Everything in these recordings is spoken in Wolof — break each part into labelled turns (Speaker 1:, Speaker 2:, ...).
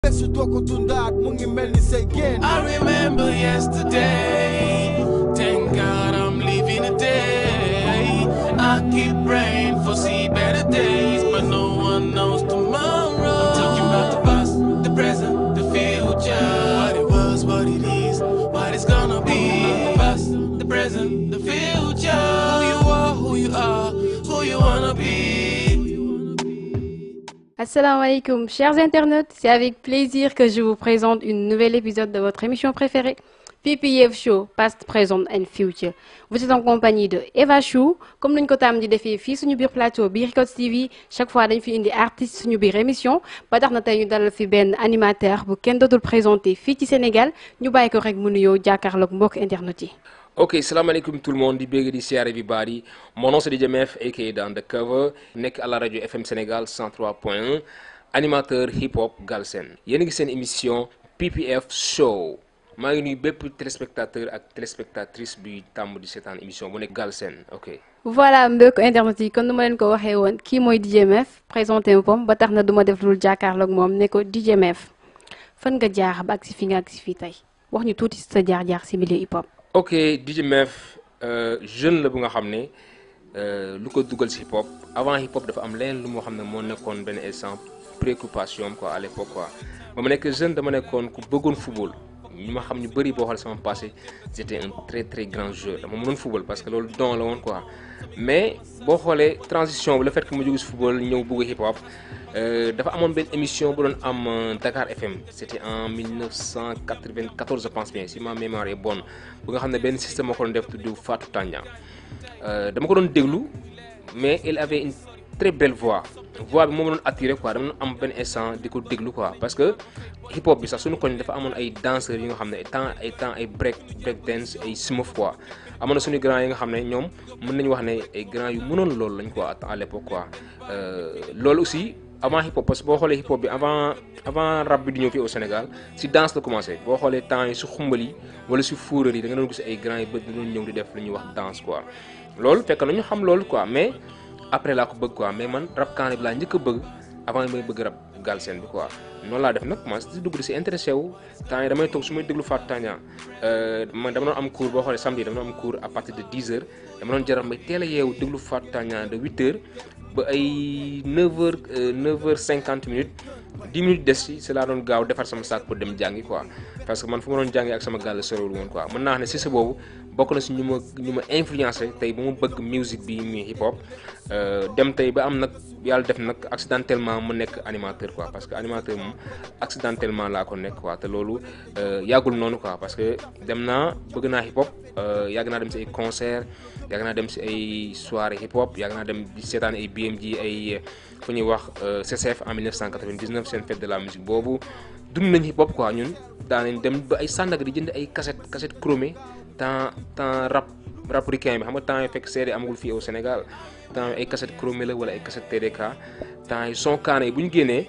Speaker 1: su doo ko dundaat mu ngi mel ni say génn
Speaker 2: I remember yesterday. Thank God I'm living today. I keep praying for see better days, but no one knows tomorrow. I'm talking about the past, the present, the future. What it was, what it is, what it's gonna be. The past, the present, the future. Who you are, who you are, who you wanna be.
Speaker 3: Assalamu chers internautes, c'est avec plaisir que je vous présente une nouvelle épisode de votre émission préférée, PPF Show, Past, Present and Future. Vous êtes en compagnie de Eva Chou, comme nuñ ko tam di defee fii suñu biir plateau biir Records TV chaque fois dañ fi indi artiste suñu biir émission ba tax na tey ñu dalal fi benn animateur bu kenn dootul présenté fii ci Sénégal ñu bàyyi ko rek mu nuyoo jàkkaarloog mbokk internet yi.
Speaker 4: Ok, salam alaikum tout le monde, di big di share everybody. Mon nom c'est DJ Mef, aka dans The Cover, nekk à la radio FM Sénégal 103.1, animateur hip hop Galsen. Yéen a ngi seen émission PPF Show. maa ngi nuyu bépp téléspectateur ak téléspectatrice bi tàmm di seetaan émission bu nekk Galsen ok.
Speaker 3: voilà mbokk internet yi kon nu ma leen ko waxee woon kii mooy DJ Mef présenté boppam ba tax na du ma def lu jàkkaarloog moom ne ko DJ Mef fan nga jaar ba ak si fi nga ak si fii tey wax ñu tuuti sa jaar-jaar si milieu hip hop.
Speaker 4: ok DJ Mef euh, jeune la bu nga xam ne euh, lu ko dugal si hip hop avant hip hop dafa am leneen lu moo xam ne moo nekkoon benn instant préoccupation am quoi à l'époque quoi ba ma nekk jeune dama nekkoon ku bëggoon football ñu ma xam ñu bëri boo xoolee sama passé j'étais un très très grand joueur dama mënoon football parce que loolu don la woon quoi mais boo xoolee transition bi le fait que ma jóge si football ñëw bëgg hip hop dafa amoon benn émission bu doon am Dakar FM c'était en 1994 je pense bien si ma mémoire est bonne bu nga xam ne benn système moo ko doon def tudd Fatou Tandian dama ko doon déglu mais il avait une très belle voix voix bi moom doon attiré quoi dama doon am benn instant di ko déglu quoi parce que hip hop bi sax suñu koñ dafa amoon ay danseurs yi nga xam ne ay temps ay temps ay break break dance ay smooth quoi amoon na suñu grand yi nga xam ne ñoom mën nañu wax ne ay grand yu mënoon loolu lañ quoi à l'époque quoi loolu aussi avant hip hop parce que boo xoolee hip hop bi avant avant rap bi di ñëw fii au Sénégal si danse la commencé boo xoolee temps yi si xumbal yi wala si fuural yi da nga doon gis ay grand yi bët doon ñëw di def lu ñuy wax danse quoi loolu fekk na ñu xam loolu quoi mais après laa ko bëgg quoi mais man rap kaane bi laa njëkk a bëgg avant may bëgg rap galsen bi quoi noonu laa def nag commencé di dugg di si intéressé wu temps yi damay toog su may déglu Fatou Tandian man dama doon am cours boo xoolee samedi dama doon am cours à partir de 10 heures dama doon jaral may teel a yeewu déglu Fatou Tandian de 8 heures ba ay 9 heures 9 heures 50 minutes 10 minutes des ci si laa doon gaaw defar sama sac pour dem jàngi quoi parce que man fu ma doon jàngi ak sama gàll sorewul woon quoi mën naa wax ne si sa boobu bokk na si ñu ma ñu ma influencé tey ba mu bëgg musique bi muy hip hop dem tey ba am nag yàlla def nag accidentellement mu nekk animateur quoi parce que animateur moom accidentellement laa ko nekk quoi te loolu yàggul noonu quoi parce que dem naa bëgg naa hip hop yàgg naa dem si ay concert yàgg naa dem si ay soirée hip hop yàgg naa dem di seetaan ay BMG ay fu ñuy wax CCF en 1999 seen fête de la musique boobu dund nañ hip hop quoi ñun daanañ dem ba ay Sandaga di jënd ay cassette cassette chromé temps temps rap rap ricain bi xam nga temps yi fekk CD amagul fii au Sénégal temps yi ay cassette chromé la wala ay cassette TDK temps yi son kaane yi bu ñu génnee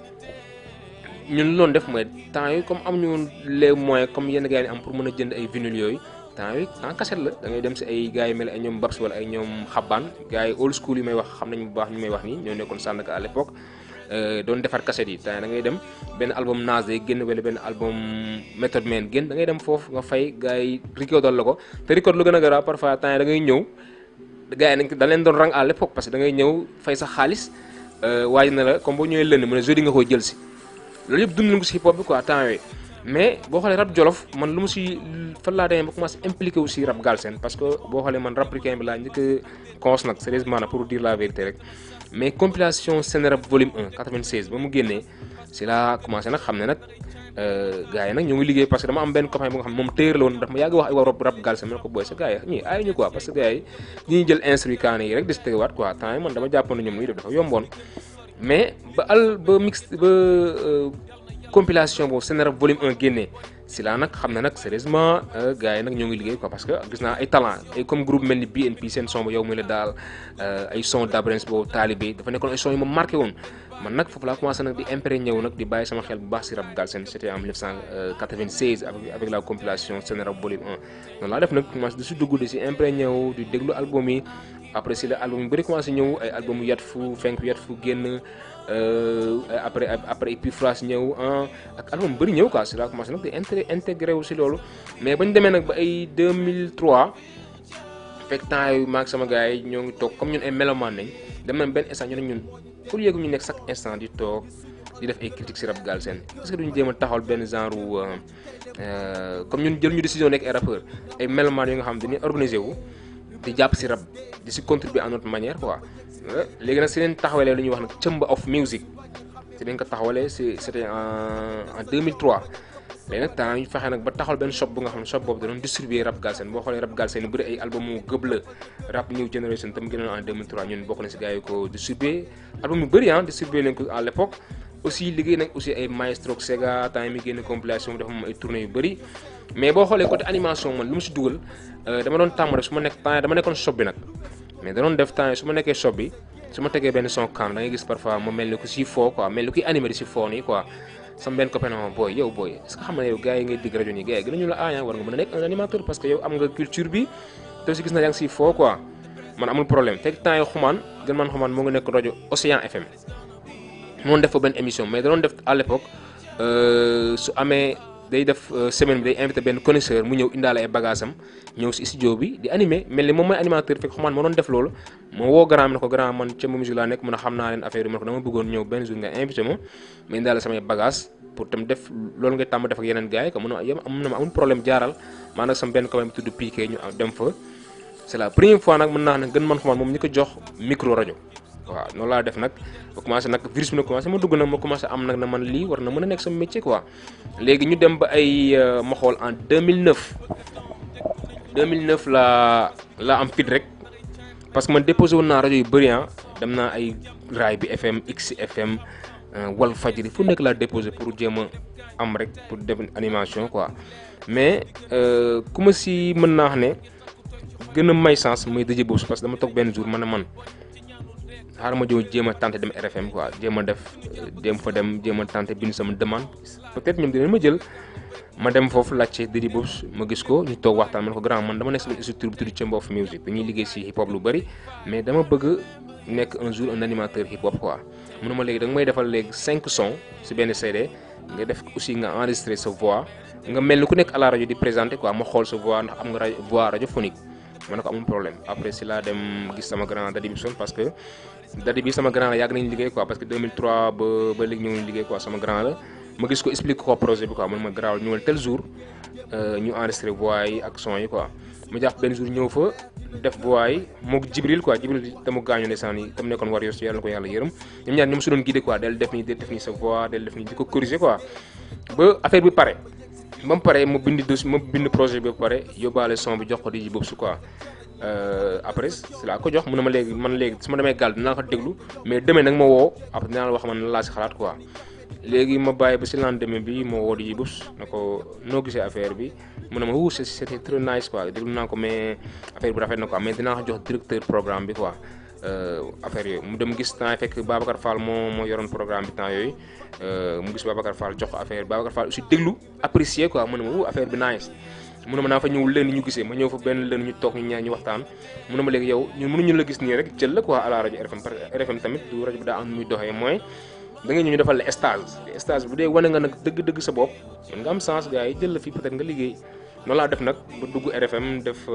Speaker 4: ñun loon def mooy temps yi comme am ñu woon les moyens comme yenn gars yi am pour mën a jënd ay vinyle yooyu temps yi temps cassette la da ngay dem si ay gars yi mel ay ñoom Babs wala ay ñoom xabaan gars yi old school yi may wax xam nañu bu baax ñu may wax nii ñoo nekkoon Sandaga à l'époque doon defar cassette yi temps da ngay dem benn album Nas day génn wala benn album Method Man génn da ngay dem foofu nga fay gars yi recordal la ko te record lu gën a garaaw parfois temps yi da ngay ñëw gars yi nañ da leen doon rang à l'époque parce que da ngay ñëw fay sa xaalis waaj na la comme boo ñëwee lënd mu ne jeudi nga koy jël si loolu yëpp dund nañ ko si hip hop bi quoi temps yooyu mais boo xoolee rap jolof man lu mu si fan laa demee ba commencé impliqué wu si rap galsen parce que boo xoolee man rap ricain bi laa njëkk a cons nag sérieusement nag pour dire la vérité rek mais compilation Sénérap volume 1 96 ba mu génnee si laa commencé nag xam ne nag gars yi nag ñoo ngi liggéey parce que dama am benn copain bu nga xam moom téer la woon daf ma yàgg wax ay war rap galsen ma ne ko booy sa gars yi ñii aay ñu quoi parce que gars yi ñuy jël instru kaane yi rek di si tegawaat quoi temps yi man dama jàppoon ne ñoom ñuy def dafa yomboon mais ba al ba mix ba compilation boobu Sénérap volume 1 génnee si laa nag xam ne nag sérieusement gars yi nag ñoo ngi liggéey quoi parce que gis naa ay talent ay comme groupe mel ni BNP seen son ba yow mi la daal ay son d'Abrens boobu Talibé dafa nekkoon ay son yu ma marqué woon man nag foofu laa commencé nag di imprégné ñëw nag di bàyyi sama xel bu baax si rap galsen c'était en 1996 avec avec la compilation Sen Rap volume 1 noonu laa def nag commencé di si dugg di si imprégné ñëw di déglu album yi après si la album yu bëri commencé ñëw ay album yu yat fu fenk yat fu génn après après Epiphrase ñëw ak album bëri ñëw quoi si laa commencé nag di inté intégré wu si loolu mais bañ demee nag ba ay 2003 fekk temps yu maag sama gars yi ñoo ngi toog comme ñun ay mélomane nañ dem nañ benn instant ñu ne ñun pour yéegu ñu nekk chaque instant di toog di def ay critiques si rap galsen est-ce que duñu jéem a taxawal benn genre comme ñun jël ñu décision nekk ay rappeur ay mélomane yi nga xam dañuy organiser wu di jàpp si rap di si contribuer à notre manière quoi léegi nag si leen taxawalee lu ñuy wax nag Chamber of Music si leen ko taxawalee si c'était en en 2003 léegi nag temps ñu fexe nag ba taxawal benn shop bu nga xam ne shop boobu da doon distribuer rap galsen boo xoolee rap galsen yu bëri ay album mu gëb la rap new generation tam génnoon en 2003 ñun bokk na si gars yi ko distribuer album yu bëri ah distribuer nañ ko à l'époque aussi liggéey nag aussi ay maestro Sega temps yi mi génn compilation dafa moom ay tournée yu bëri mais boo xoolee côté animation man lu mu si dugal dama doon tàmm rek su ma nekk temps dama nekkoon shop bi nag mais da doon def temps su ma nekkee shop bi su ma tegee benn son cam da ngay gis parfois ma mel ni ku si foo quoi mel ni kuy animé di si foo nii quoi sama benn copain ma booy yow booy est-ce que xam nga ne yow gars yi ngay digg rajo nii gars yi gën a ñu la aaya war nga mën a nekk un animateur parce que yow am nga culture bi te aussi gis na yaa ngi si foo quoi man amul problème fekk temps yi xumaan gën man xumaan moo ngi nekk rajo Océan FM moon def fa benn émission mais da doon def à l'époque su amee day def semaine bi day invité benn connaisseur mu ñëw indaale ay bagages am ñëw si studio bi di animé mel ni moom mooy animateur fekk xumaan moo doon def loolu moo woo grand mi ne ko grand man ca musique laa nekk mun a xam naa leen affaire yi ma ne ko dama bëggoon ñëw benn jour nga invité ma ma indaale samay bagages pour tam def loolu ngay tàmm def ak yeneen gars yi que mun a yem am na ma amul problème jaaral maa nag sama benn copain bi tudd Piqué ñu dem fa c'est la première fois nag mën naa ne gën man xumaan moom ñi ko jox micro rajo waaw noonu laa def nag ba commencé nag virus bi na commencé ma dugg nag ma commencé am nag na man lii war na mën a nekk sama métier quoi léegi ñu dem ba ay ma xool en 2009 2009 laa laa am fit rek parce que man déposé woon naa rajo yu bëri ah dem naa ay raay bi FM X FM Wal Fajri fu nekk laa déposé pour jéem a am rek pour def animation quoi mais ku ma si mën naa wax ne gën a may sens muy dëjë boobu parce que dama toog benn jour ma ne man xaaral ma jëw jéem a tenté dem RFM quoi jéem a def jéem fa dem jéem a tenté bind sama demande peut-être ñoom dinañ ma jël ma dem foofu laajte Didi Bobs ma gis ko ñu toog waxtaan ma ne ko grand man dama nekk si benn structure bu tudd Chamber of Music dañuy liggéey si hip hop lu bëri mais dama bëgg nekk un jour un animateur hip hop quoi mu ne ma léegi da nga may defal léegi cinq sons si benn CD nga def aussi nga enregistrer sa voix nga mel ni ku nekk à la rajo di présenter quoi ma xool sa voix ndax am nga rajo voix radiophonique ma ne ko amul problème après si laa dem gis sama grand Dadi Bibson parce que Dadi bi sama grand la yàgg nañu liggéey quoi parce que 2003 ba ba léegi ñu ngi liggéey quoi sama grand la ma gis ko explique ko projet bi quoi man ma garaawal ñëwal tel jour ñu enregistré voix yi ak son yi quoi mu jàpp benn jour ñëw fa def voix yi moog Jibril quoi Jibril te mu gaañu ne saan yi tam nekkoon war yos yàlla na ko yàlla yërëm ñoom ñaar ñoom su doon guidé quoi del def nii del def nii sa voix del def nii di ko corriger quoi ba affaire bi pare ba mu pare ma bind dos ma bind projet bi ba pare yóbbaale son bi jox ko di boobu su quoi après si laa ko jox mu ne ma léegi man léegi su ma demee gàll dinaa ko déglu mais demee nag ma woo après dinaa la wax man laa si xalaat quoi léegi ma bàyyi ba si lendemain bi ma woo di bus na ko noo gisee affaire bi mu ne ma wuu c'était très nice quoi déglu naa ko mais affaire bi rafet na quoi mais dinaa ko jox directeur programme bi quoi affaire yooyu mu dem gis temps fekk Babacar Fall moo moo yoroon programme bi temps yooyu mu gis Babacar Fall jox ko affaire Babacar Fall aussi déglu apprécier quoi mu ne ma wuu affaire bi nice mu ne ma naa fa ñëw leen ñu gisee ma ñëw fa benn leen ñu toog ñu ñaar ñu waxtaan mu ne ma léegi yow ñun mënuñu la gis nii rek jël la quoi à la rajo RFM parce que RFM tamit du rajo bi daa am muy doxee mooy da nga ñëw ñu defal la stage stage bu dee wane nga nag dëgg-dëgg sa bopp mën nga am chance gars yi jël la fii peut-être nga liggéey noonu laa def nag ba dugg RFM def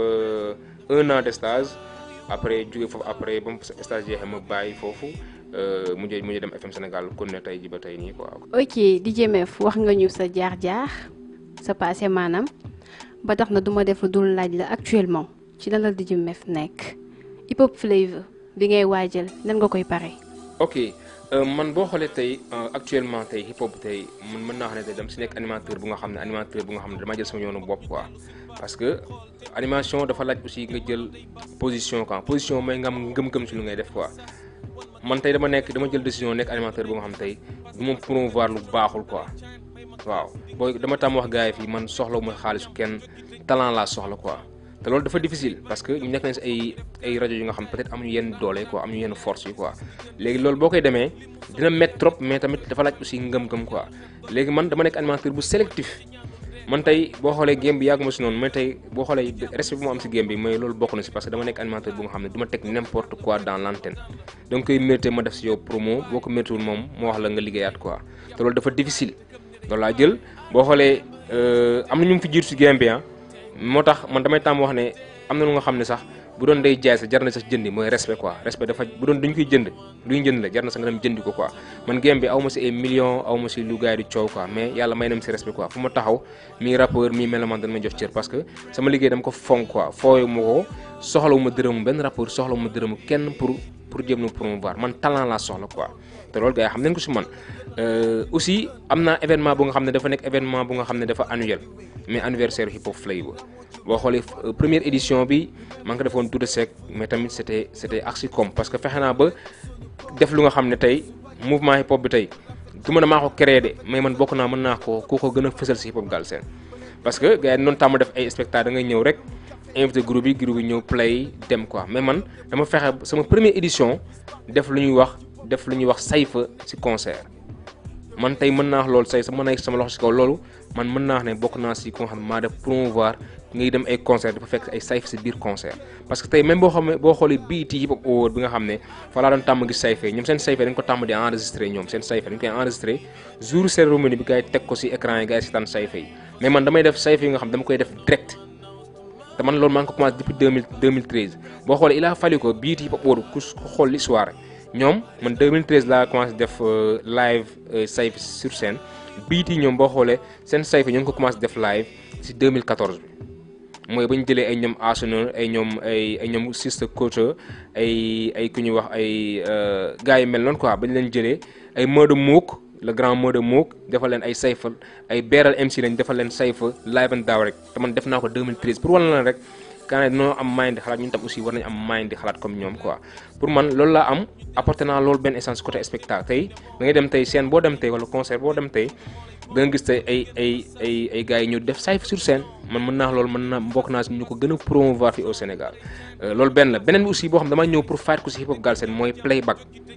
Speaker 4: un an de stage après jóge foofu après ba mu stage jeexee ma bàyyi foofu mujjee mujjee dem FM Sénégal kon ne tey ji ba tey nii quoi.
Speaker 3: ok DJ Mef wax nga ñu sa jaar-jaar sa passé maanaam ba tax na duma def dul laaj la actuellement ci lan la DJ Mef nekk hip hop flavor bi ngay waajal nan nga koy pare.
Speaker 4: ok man boo xoolee tey actuellement tey hip hop tey man mën naa xam ne tey dama si nekk animateur bu nga xam ne animateur bu nga xam ne dama jël sama yoonu bopp quoi parce que animation dafa laaj aussi nga jël position quoi position mooy nga am ngëm-ngëm si lu ngay def quoi man tey dama nekk dama jël décision nekk animateur bu nga xam tey du ma promouvoir lu baaxul quoi waaw booy dama tàmm wax gars yi fii man soxla ma xaalisu kenn talent laa soxla quoi te loolu dafa difficile parce que ñu nekk nañ si ay ay rajo yu nga xam peut-être amuñu yenn doole quoi amuñu yenn force yi quoi léegi loolu boo koy demee dina métti trop mais tamit dafa laaj aussi ngëm-ngëm quoi léegi man dama nekk animateur bu sélectif man tey boo xoolee game bi yàggu ma si noonu mais tey boo xoolee respect bu ma am si game bi mooy loolu bokk na si parce que dama nekk animateur bu nga xam ne du ma teg n'importe quoi dans l'antenne donc koy mérité ma def si yow promo boo ko méritéwul moom moo wax la nga liggéeyaat quoi te loolu dafa difficile loolu laa jël boo xoolee am na ñu fi jiitu si game bi ah moo tax man damay tàmm wax ne am na lu nga xam ne sax bu doon day jaay sax jar na sax jëndi mooy respect quoi respect dafa bu doon duñ koy jënd luy jënd la jar na sax nga dem jëndi ko quoi man game bi aw ma si ay millions aw ma si lu gars yi di coow quoi mais yàlla may na ma si respect quoi fu ma taxaw mi rappeur mi mélomane dañ may jox cër parce que sama liggéey dama ko fonk quoi fooyu ma ko soxlawu ma dërëmu benn rappeur soxlawu ma dërëmu kenn pour pour jéem na promouvoir man talent laa soxla quoi te loolu gars yi xam nañ ko si man aussi am naa événement bu nga xam ne dafa nekk événement bu nga xam ne dafa annuel mais anniversaire hip hop flavor boo xoolee première édition bi maa ngi ko defoon Douta Seck mais tamit c'était c'était Axicom parce que fexe naa ba def lu nga xam ne tey mouvement hip hop bi tey du mën a maa ko créé de mais man bokk naa mën naa ko ku ko gën a fësal si hip hop Galsen parce que gars yi noonu tàmm def ay spectacle da ngay ñëw rek invité groupe yi groupe yi ñëw play dem quoi mais man dama fexe sama première édition def lu ñuy wax def lu ñuy wax sayfa si concert man tey mën naa wax loolu say sa mën naa sama loxo si kaw loolu man mën naa wax ne bokk naa si ko nga xam ne maa def promouvoir ngay dem ay concert dafa fekk ay sayf si biir concert parce que tey même boo xam ne boo xoolee BET Hip Hop Award bi nga xam ne fa laa doon tàmm gis sayfe ñoom seen sayfe dañ ko tàmm di enregistré ñoom seen sayfe dañ koy enregistré jour cérémonie bi gars yi teg ko si écran yi gars yi si tànn sayfe yi mais man damay def sayfe yi nga xam dama koy def direct te man loolu maa ngi ko commencé depuis 2000 2013 boo xoolee il a fallu ko BET Hip Hop Award ku xool l'histoire ñoom man 2013 laa commencé def live sayf sur scène BET ñoom boo xoolee seen sayf ñoo ngi ko commencé def live si 2014 bi mooy ba ñu jëlee ay ñoom Arsenal ay ñoom ay ay ñoom Sister Culture ay ay ku ñuy wax ay gars yi mel noonu quoi ba ñu leen jëlee ay Modou Mook le grand Modou Mook defal leen ay sayfa ay beeral MC lañ defal leen sayfa live and direct te man def naa ko 2013 pour wala leen rek kaa ne dañoo am mind di xalaat ñun tam aussi war nañu am mind di xalaat comme ñoom quoi pour man loolu laa am apporté naa loolu benn essence côté spectacle tey da ngay dem tey scène boo dem tey wala concert boo dem tey da nga gis tey ay ay ay ay gars yi ñu def sayf sur scène man mën naa loolu mën naa bokk naa si ñu ko gën a promouvoir fii au Sénégal loolu benn la beneen bi aussi boo xam dama ñëw pour fight ko si hip hop Galsen mooy playback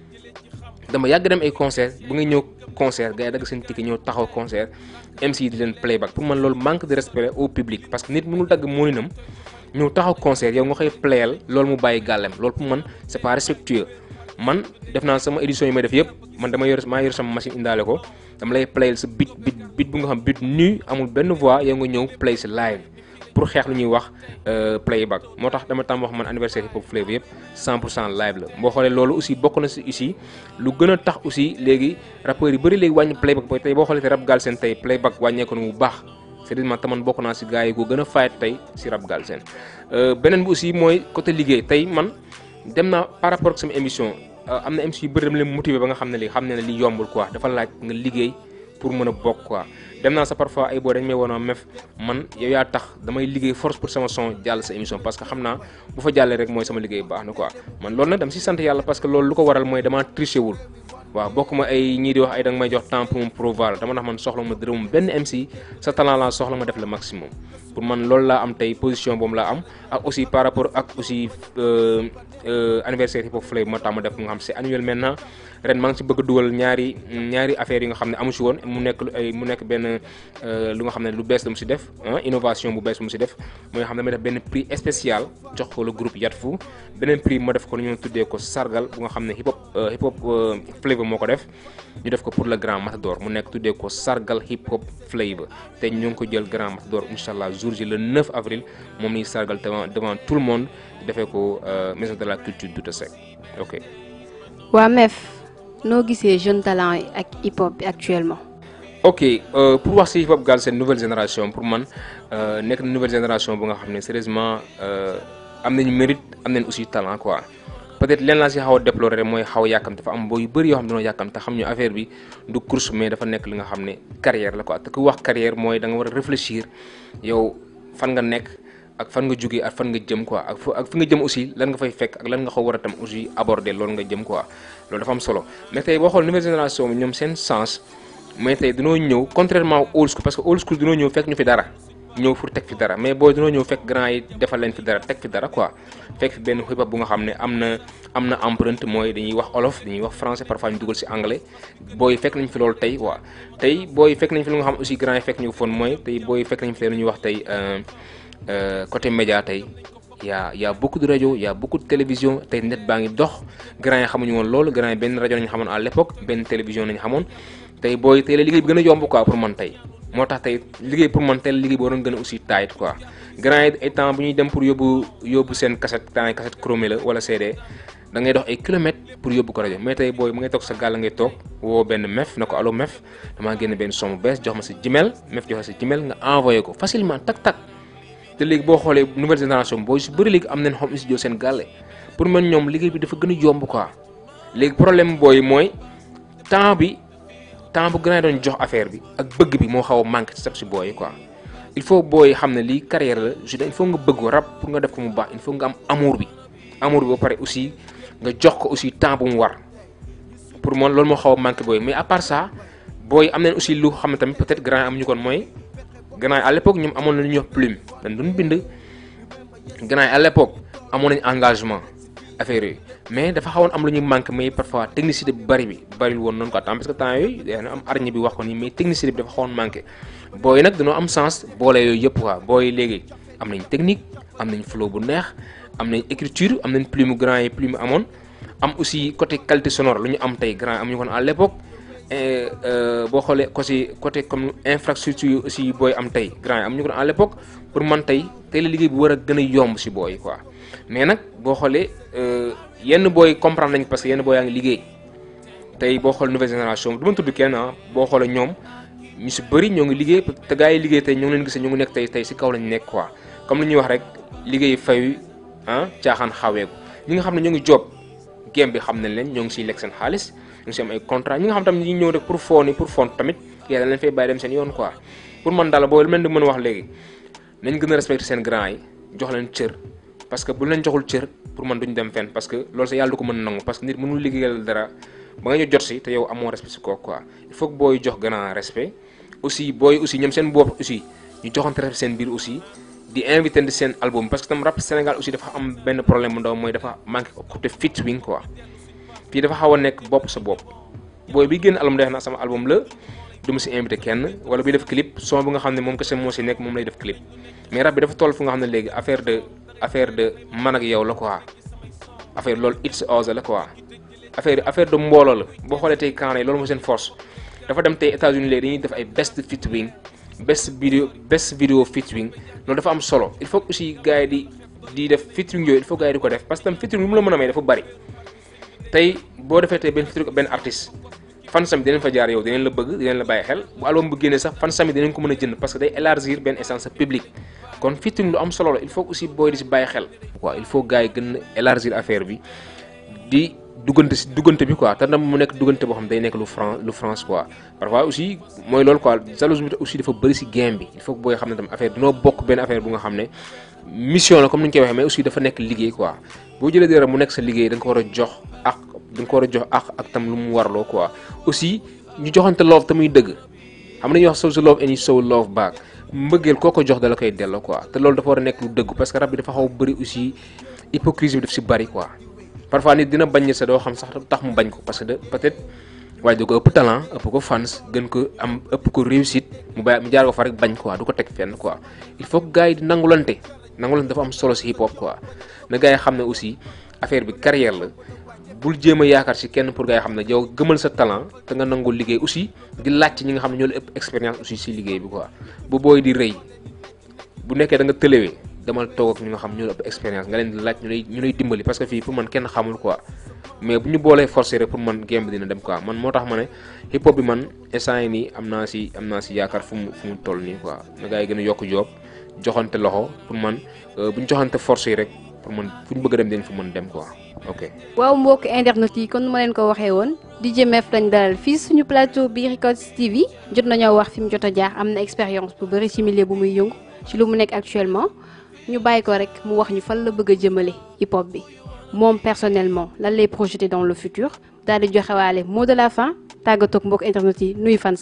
Speaker 4: dama yàgg dem ay concert bu nga ñëw concert gars yi dagg seen ticket ñëw taxaw concert MC di leen playback pour man loolu manque de respect au public parce que nit mënul dagg mooninam ñëw taxaw concert yow nga koy playal loolu mu bàyyi gàllem loolu pour man c'est pas respectueux man def naa sama édition yi may def yëpp man dama yor maa yor sama machine indaale ko dama lay playal sa bit bit bit bu nga xam bit nu amul benn voix yow nga ñëw play si live pour xeex lu ñuy wax playback moo tax dama tam wax man anniversaire hip hop flavor yëpp 100 pour cent live la boo xoolee loolu aussi bokk na si aussi lu gën a tax aussi léegi rappeurs yi bëri léegi wàññi playback booy tey boo xoolee te rap Galsen tey playback wàññeeku na bu baax c'est-à-dire taman bokk naa si gars yi ko gën a fayet tey si rap Galsen beneen bi aussi mooy côté liggéey tey man dem naa par rapport ak sama émission am na MC yu bëri dama leen motiver ba nga xam ne li xam ne ne li yombul quoi dafa laaj nga liggéey pour mën a bokk quoi dem naa sa parfois ay boo dañ may woon mef man yow yaa tax damay liggéey force pour sama son jàll sa émission parce que xam naa bu fa jàllee rek mooy sama liggéey baax na quoi man loolu nag dama si sant yàlla parce que loolu lu ko waral mooy dama triché wul waaw bokk ma ay ñii di wax ay da nga may jox temps pour mu promouvoir dama tax man soxla ma dërëm benn MC sa talent laa soxla ma def le maximum pour man loolu laa am tey position boobu laa am ak aussi par rapport ak aussi anniversaire hip hop flavor moo tax ma def mu nga xam c'est annuel maintenant ren maa ngi si bëgg a dugal ñaari ñaari affaires yi nga xam ne amu si woon mu nekk ay mu nekk benn lu nga xam ne lu bees la mu si def innovation bu bees bu mu si def mooy xam ne damay def benn prix spécial jox ko le groupe Yatfu beneen prix ma def ko lu ñu tuddee ko sargal bu nga xam ne hip hop hip hop flavor moo ko def ñu def ko pour le grand matador mu nekk tuddee ko sargal hip hop flavor te ñu ngi ko jël grand matador incha allah jour ji le 9 avril moom ni sargal devant devant tout le monde defee ko maison de la culture Douta Seck ok.
Speaker 3: waa MEF noo gisee jeune talent yi ak hip hop bi actuellement.
Speaker 4: ok pour wax ci hip hop Galsen nouvelle génération pour man nekk na nouvelle génération bu nga xam ne sérieusement am nañu mérite am nañ aussi talent quoi. peut-être leen laa si xaw a déplorer rek mooy xaw a yàkkam dafa am boo yu bëri yoo xam ne dañoo yàkkam te xam ñu affaire bi du course mais dafa nekk li nga xam ne carrière la quoi te ku wax carrière mooy da nga war a réfléchir yow fan nga nekk ak fan nga jógee ak fan nga jëm quoi ak ak fi nga jëm aussi lan nga fay fekk ak lan nga xaw war a tam aussi aborder loolu nga jëm quoi loolu dafa am solo mais tey boo xool nouvelle génération bi ñoom seen sens mais tey dañoo ñëw contrairement old school parce que old school dañoo ñëw fekk ñu fi dara ñëw pour teg fi dara mais booy dañoo ñëw fekk grand yi defal leen fi dara teg fi dara quoi fekk fi benn hip hop bu nga xam ne am na am na empreinte mooy dañuy wax olof dañuy wax français parfois ñu dugal si anglais booy fekk nañ fi loolu tey waa tey booy fekk nañ fi lu nga xam aussi grand yi fekk ñu ko foon mooy tey booy fekk nañ fi tey lu ñuy wax tey côté média tey y'a y'a beaucoup de rajo y'a beaucoup de télévision tey net baa ngi dox grand yi xamuñu woon loolu grand yi benn rajo nañu xamoon à l'époque benn télévision nañu xamoon tey booy tey la liggéey bi gën a yomb quoi pour man tey moo tax tey liggéey pour man tey la liggéey bi waroon gën a aussi tight quoi grand yi ay temps bu ñuy dem pour yóbbu yóbbu seen cassette temps yi cassette chromé la wala CD da ngay dox ay kilomètres pour yóbbu ko rajo mais tey booy mu ngay toog sa gàll ngay toog woo benn mef na ko allo mef damaa génn benn son bu bees jox ma sa Gmail mef jox ma sa Gmail nga envoyé ko facilement tak tak te léegi boo xoolee nouvelle génération booy su bëri léegi am nañ home studio seen gàlle pour man ñoom liggéey bi dafa gën a yomb quoi léegi problème booy mooy temps bi temps bu gën a doon jox affaire bi ak bëgg bi moo xaw a manqué ci sab si booy quoi il faut booy xam ne lii carrière la je il faut nga bëgg rap pour nga def ko mu baax il faut nga am amour bi amour bi ba pare aussi nga jox ko aussi temps bu mu war pour man loolu moo xaw a manqué booy mais à part ça booy am nañ aussi lu xam ne tamit peut-être grand am ñu kon mooy grand yi à l'époque ñoom amoon na lu ñuy wax plume dañ doon bind grand yi à l'époque amoon nañ engagement affaire yooyu mais dafa xawoon am lu ñuy manqué mais parfois technicité bi bari bi bariwul woon noonu quoi temps parce que temps yooyu dana am arñe bi wax ko nii mais technicité bi dafa xawoon manqué booy nag dañoo am sens boole yooyu yëpp quoi booy léegi am nañ technique am nañ flow bu neex am nañ écriture am nañ plume grand yi plume amoon am aussi côté qualité sonore lu ñu am tey grand am ñu kon à l'époque boo xoolee côté côté comme infrastructure yi aussi booy am tey grand yi am ñu kon à l'époque pour man tey tey la liggéey bi war a gën a yomb si booy quoi mais nag boo xoolee yenn booy comprendre nañ parce que yenn booy yaa ngi liggéey tey boo xool nouvelle génération du ma tudd kenn ah boo xoolee ñoom ñu si bëri ñoo ngi liggéey te gars yi liggéey tey ñoo ngi leen gisee ñoo ngi nekk tey tey si kaw lañ nekk quoi comme li ñuy wax rek liggéey fayu ah caaxaan xaweeku ñi nga xam ne ñoo ngi job game bi xam nañ leen ñoo ngi siy lekk seen xaalis ñu ngi si am ay contrat ñi nga xam tamit ñi ñëw rek pour foo ni pour font tamit yàlla leen fay bàyyi dem seen yoon quoi pour man daal booy lu mel ni mën a wax léegi nañ gën a respecter seen grand yi jox leen cër parce que bu leen joxul cër pour man duñ dem fenn parce que loolu sa yàlla du ko mën a nangu parce que nit mënul liggéeyal dara ba nga ñu jot si te yow amoo respect si kooku quoi il faut que booy jox grand respect aussi booy aussi ñoom seen bopp aussi ñu joxante respect seen biir aussi di invité di seen album parce que tam rap Sénégal aussi dafa am benn problème bu ndaw mooy dafa manqué côté featuring quoi fii dafa xaw a nekk bopp sa bopp booy bi génn album def na sama album la du ma si invité kenn wala bi def clip son bu nga xam ne moom kese moo si nekk moom lay def clip mais rap bi dafa toll fu nga xam ne léegi affaire de affaire de man ak yow la quoi affaire loolu it's us la quoi affaire affaire de mbooloo la boo xoolee tey kaana yi loolu moo seen force dafa dem tey États-Unis léegi dañuy def ay best featuring best video best video featuring loolu dafa am solo il faut aussi gars yi di di def featuring yooyu il faut gars yi di ko def parce que tam featuring lu mu la mën a may dafa bari tey boo defee tey benn featuring benn artiste fan sami dinañ fa jaar yow dinañ la bëgg dinañ la bàyyi xel bu album bu génnee sax fan sami dinañ ko mën a jënd parce que day élargir benn essence public kon featuring lu am solo la il faut aussi booy di si bàyyi xel waaw il faut gars yi gën a élargir affaire bi di duggante si duggante bi quoi te ndam mu nekk duggante boo xam day nekk lu France lu France quoi parfois aussi mooy loolu quoi jalousie bi aussi dafa bëri si game bi il faut que booy xam ne tam affaire dinoo bokk benn affaire bu nga xam ne mission la comme ni ñu koy waxee mais aussi dafa nekk liggéey quoi boo jëlee dara mu nekk sa liggéey da nga ko war a jox ak da nga ko war a jox ak ak tam lu mu warloo quoi aussi ñu joxante love te muy dëgg xam nañuy wax show the love and you show love back mbëggeel koo ko jox da la koy delloo quoi te loolu dafa war a nekk lu dëgg parce que rab bi dafa xaw bëri aussi hypocrisie bi daf si bëri quoi parfois nit dina bañ sa doo xam sax tax mu bañ ko parce que de peut-être waaye da ko ëpp talent ëpp ko fans gën ko am ëpp ko réussite mu bàyyi mu jaar ko fa rek bañ quoi du ko teg fenn quoi il faut que gars yi di nangulante nangulante dafa am solo si hip hop quoi na gars yi xam ne aussi affaire bi carrière la bul jéem a yaakaar si kenn pour gars yi xam ne yow gëmal sa talent te nga nangul liggéey aussi di laaj ci ñi nga xam ne ñoo la ëpp expérience aussi si liggéey bi quoi bu booy di rëy bu nekkee da nga tëlewee demal toog ak ñi nga xam ñoo la ëpp expérience nga leen di laaj ñu lay ñu lay dimbali parce que fii pour man kenn xamul quoi mais bu ñu boolee forcé rek pour man game bi dina dem quoi man moo tax ma ne hip hop bi man instant yi nii am naa si am naa si yaakaar fu mu fu mu toll nii quoi na gars yi gën a yokk joob joxante loxo pour man bu ñu joxante force yi rek pour man fu ñu bëgg a dem dañ fa mën dem quoi ok.
Speaker 3: waaw mbokk internet yi kon nu ma leen ko waxee woon DJ Mef lañ dalal fii suñu plateau bi Records TV jot nañoo wax fi mu jot a jaar am na expérience bu bëri ci milieu bu muy yëngu ci lu mu nekk actuellement ñu bàyyi ko rek mu wax ñu fan la bëgg a jëmale hip hop bi moom personnellement lan lay projeté dans le futur daal di joxewaale mot de la fin tàggatoog mbokk internet yi nuyu fan sami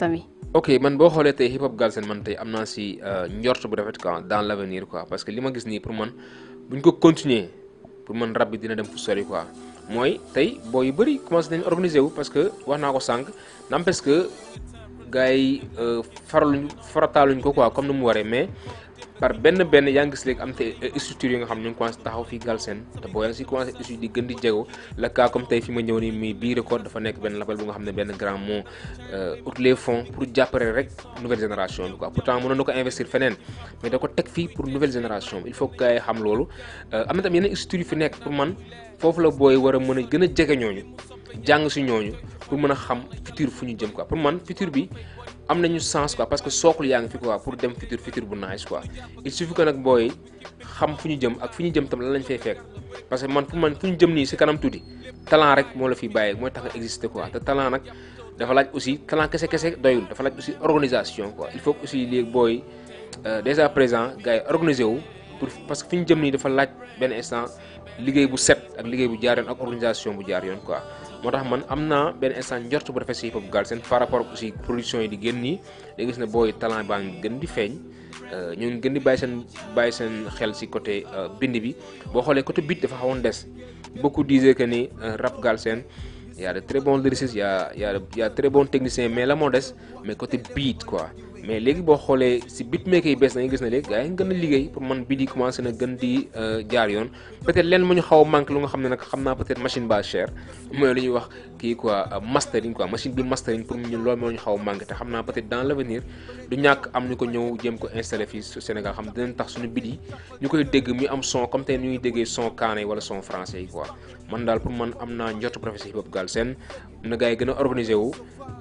Speaker 4: ok man boo xoolee tey hip hop Galsen man tey am naa si euh, njort bu rafet quoi dans l' avenir quoi parce que li ma gis nii pour man bu ñu ko continuer pour man rab bi dina dem fu sori quoi mooy tey boo yu bëri commencé nañ organiser wu parce que wax naa ko sànq n'empêche que gars yi euh, faraluñ farataaluñ ko quoi comme ni mu waree mais par benn benn yaa ngi gis léegi am te structures yi nga xam ne ñu ngi commencé taxaw fii Galsen te boo yaa ngi si commencé aussi di gën di jego le cas comme tey fi ma ñëw nii muy bii record dafa nekk benn label bu nga xam ne benn grand moo ut les fonds pour jàppale rek nouvelle génération bi quoi pourtant mënoon na ko investir feneen mais da ko teg fii pour nouvelle génération bi il faut que gars yi xam loolu am na tam yeneen structures yu fi nekk pour man foofu la booy war a mën a gën a jege ñooñu jàng si ñooñu pour mën a xam futur fu ñu jëm quoi pour man futur bi am nañu sens quoi parce que sookul yaa ngi fi quoi pour dem futur futur bu nice quoi il suffit que nag booy xam fu ñu jëm ak fu ñu jëm tam lan lañ fay fekk parce que man pour man fu ñu jëm nii si kanam tuuti talent rek moo la fi bàyyi mooy tax nga exister quoi te talent nag dafa laaj aussi talent kese kese doyul dafa laaj aussi organisation quoi il faut que aussi léegi booy déjà présent gars yi organiser wu pour parce que fi ñu jëm nii dafa laaj benn instant liggéey bu set ak liggéey bu jaar yoon ak organisation bu jaar yoon quoi moo tax man am naa benn instant njort bu rafet si hip hop Galsen par rapport aussi production yi di génn nii da gis ne booy talent baa ngi gën di feeñ ñu ngi gën di bàyyi seen bàyyi seen xel si côté bind bi boo xoolee côté beat dafa xawoon des beaucoup disaient que ni rap Galsen y a de très bons lyricistes y a y a y a très bons techniciens mais la moo des mais côté beat quoi mais léegi boo xoolee si beatmaker yi bees na nga gis ne léegi gars yi gën a liggéey pour man beat yi commencé na gën di jaar yoon peut-être leen mu ñu xaw a manque lu nga xam ne nag xam naa peut-être machine ba cher mooy lu ñuy wax kii quoi mastering quoi machine bi mastering pour ñun loolu moo ñu xaw a manque te xam naa peut-être dans l'avenir du ñàkk am ñu ko ñëw jéem ko installé fii su Sénégal xam dinañ tax suñu beat yi ñu koy dégg muy am son comme tey ñu ñuy déggee son kaane wala son français yi quoi man daal pour man am naa njort professeur hip hop Galsen na gars yi gën a organisé wu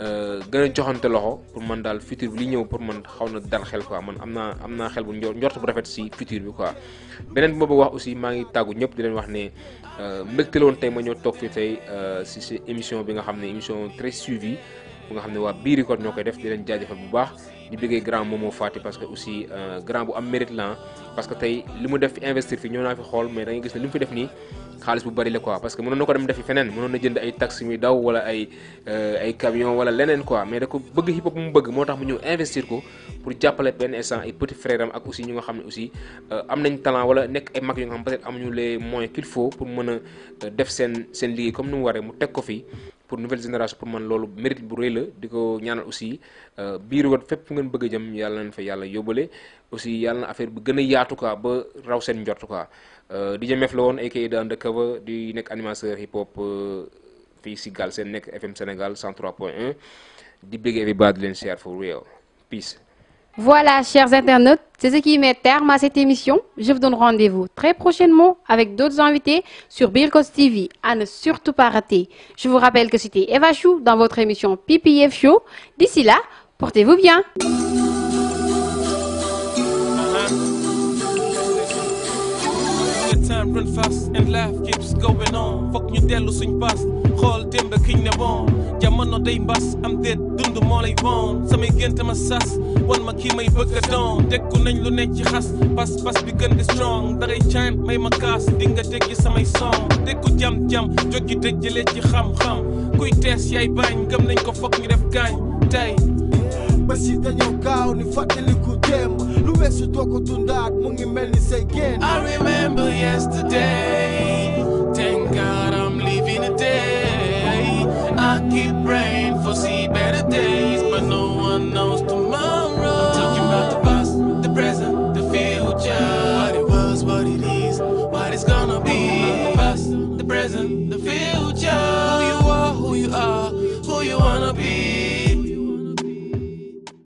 Speaker 4: gën a joxante loxo pour man daal futur bi li ñëw pour man xaw na dal xel quoi man am naa am naa xel bu njort bu rafet si futur bi quoi beneen bi ma bëgg wax aussi maa ngi tàggu ñëpp di leen wax ne mbégte la woon tey ma ñëw toog fii tey si si émission bi nga xam ne émission très suivie bu nga xam ne waa bii record ñoo koy def di leen jaajëfal bu baax di bëggee grand Momo Fati parce que aussi grand bu am mérite la parce que tey li mu def fi investir fi ñëw naa fi xool mais da ngay gis ne li mu fi def nii xaalis bu bari la quoi parce que mënoon na ko dem defi feneen mënoon na jënd ay taxi muy daw wala ay ay camion wala leneen quoi mais da ko bëgg hip hop mu bëgg moo tax mu ñëw investir ko pour jàppale benn instant ay petit frère am ak aussi ñu nga xam ne aussi am nañ talent wala nekk ay mag yu nga xam peut-être amuñu les moyens qu'il faut pour mën a def seen seen liggéey comme ni mu waree mu teg ko fii pour nouvelle génération pour man loolu mérite bu rëy la di ko ñaanal aussi biir wat fépp fu ngeen bëgg a jëm yàlla nañ fa yàlla yóbbale aussi yàlla na affaire bi gën a yaatu quoi ba raw seen njort quoi DJ Mef la woon aka The Undercover di nekk animateur hip hop fii si Galsen nekk FM Sénégal 103.1 di bëggee fi baa di leen share for real peace
Speaker 3: Voilà, chers internautes, c'est ce qui met terme à cette émission. Je vous donne rendez-vous très prochainement avec d'autres invités sur Birkos TV à ne surtout pas rater. Je vous rappelle que c'était Eva Chou dans votre émission PPF Show. D'ici là, portez-vous bien.
Speaker 2: The time run fast and life keeps going on fokk ñu dellu suñ bas xool démb kiñ ne woon jamono day mbas am déet dund moo lay woon samay gént ma sas wan ma kii may bëgg a doon dekku nañ lu nekk ci xas pas pas bi gën di strong dangay caan may ma kaas di nga dégg samay son dekku jam-jam jot gi dëj jëlee ci xam-xam kuy tees yaay bañ gëm nañ ko fokk ñu def gaañ tey
Speaker 1: bés yi dañoo gaaw ni fàttaliku démb lu weesu doo ko dundaat mu ngi mel ni say génn
Speaker 2: I remember yesterday